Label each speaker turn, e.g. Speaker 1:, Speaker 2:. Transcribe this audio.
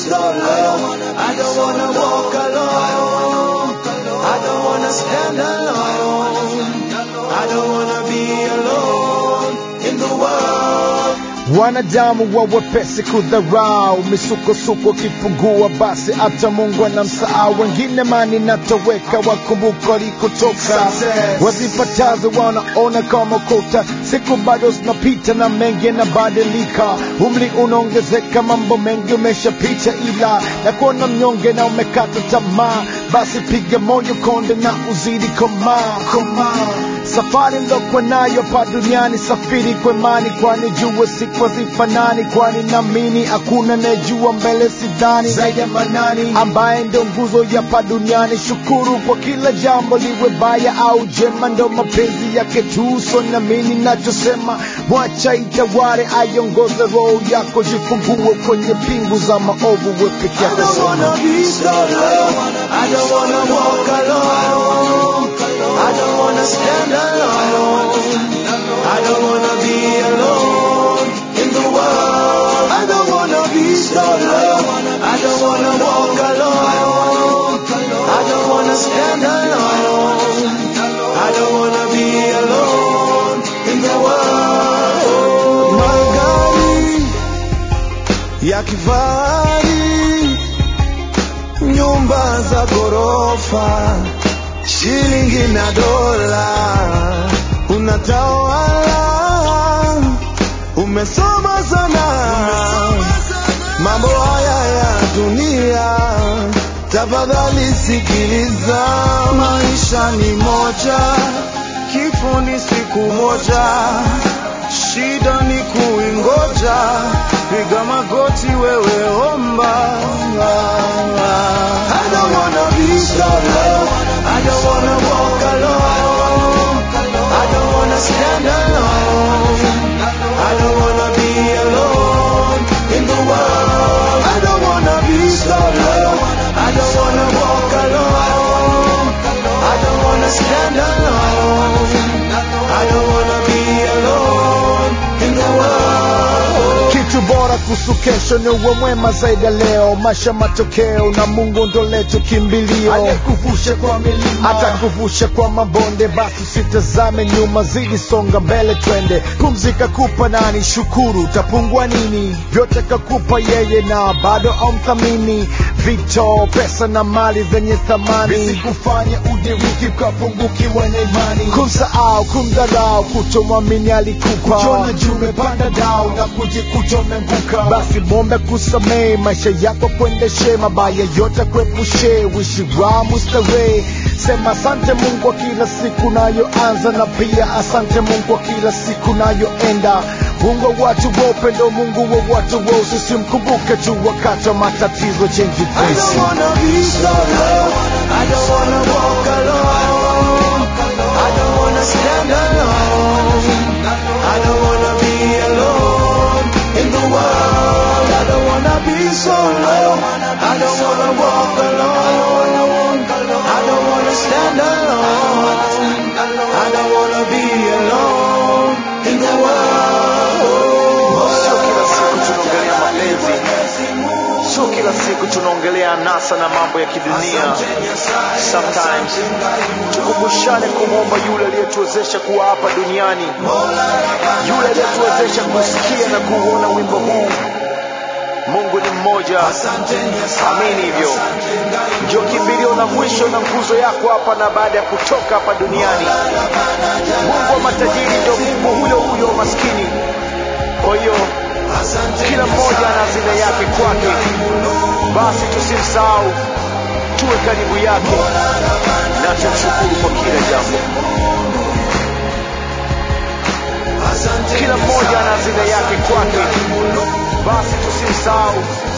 Speaker 1: solo. I don't wanna walk alone. I don't wanna stand alone. I don't wanna be alone in the world.
Speaker 2: Wanadamu wa wepesi kudharau, misukosuko kipungua, basi hata Mungu anamsahau. Wengine mani natoweka, wakumbuka walikotoka,
Speaker 1: Success.
Speaker 2: wazipatazo wanaona kama kota. Siku bado zinapita na mengi yanabadilika, umri unaongezeka, mambo mengi umeshapita, ila na kuona mnyonge na umekata tamaa, basi piga moyo konde na uzidi komaa komaa safari mlokwa nayo pa duniani safiri kwa imani kwani jua siku hazifanani kwani namini hakuna najua mbele sidhani zaidi ya manani ambaye ndo nguzo ya pa duniani shukuru kwa kila jambo liwe baya au jema ndo mapenzi yake tu so namini nachosema mwacha itaware aiongoze roho yako jifungue kwenye pingu za maovu we peke
Speaker 1: I
Speaker 2: yako
Speaker 1: don't wanna be solo. I don't wanna walk alone. I don't wanna stand alone. I don't wanna be alone in the world. I don't wanna be solo. I don't wanna walk alone. I don't wanna stand alone. I don't wanna be alone in the world. Magari ya kifahari nyumba za ghorofa, shilingi na dola, unatawala, umesoma sana, mambo haya ya dunia, tafadhali sikiliza, maisha ni moja, kifo ni siku moja, shida ni kuingoja, piga magoti wewe omba. I don't wanna be solo. I don't wanna walk alone. I don't wanna stand alone. I don't wanna be alone in the world. I don't wanna be solo. I don't wanna walk alone. I don't wanna stand alone. I don't wanna be alone in the world.
Speaker 2: kitu bora kuhusu kesho ni uwe mwema zaidi ya leo maisha matokeo na mungu ndo letu kimbilio
Speaker 1: Aliyekuvusha kwa milima.
Speaker 2: atakuvusha kwa mabonde basi usitazame nyuma zidi songa mbele twende pumzika kupa nani shukuru utapungwa nini vyote kakupa yeye na bado amthamini vito pesa na mali zenye thamani
Speaker 1: visikufanya udiriki ukapungukiwa na imani
Speaker 2: kumsahau kumdharau kutomwamini alikupa
Speaker 1: kujiona juu umepanda dao na kujikuta umeanguka
Speaker 2: basi mombe kusamehe maisha yako kuendeshe mabaya yote kuepushe wishi wa mustarehe sema asante mungu kwa kila siku nayoanza na pia asante mungu kwa kila siku nayoenda mungu wa watu wa upendo mungu wa watu wa usisi mkumbuke tu wakati wa matatizo chenji
Speaker 1: I don't wanna be solo I don't wanna walk alone I don't wanna stand alone I don't wanna be alone in the world I don't wanna be solo I don't wanna walk alone I don't wanna stand alone I don't wanna be alone in the world
Speaker 3: Sio kila siku tunaongelea mapenzi, sio kila siku tunaongelea anasa na mambo ya kidunia. Sometimes tukumbushane kumwomba yule aliyetuwezesha kuwa hapa duniani, yule aliyetuwezesha kusikia na kuuona wimbo huu. Mungu ni mmoja, amini hivyo. Ndio kimbilio la mwisho na nguzo yako hapa na baada ya kutoka hapa duniani. Mungu wa matajiri ndio Mungu huyo huyo wa maskini. Kwa hiyo kila mmoja ana hazina yake kwake, basi tusimsahau, tuwe karibu yake na tumshukuru kwa kila jambo. Kila mmoja ana hazina yake kwake, basi tusimsahau,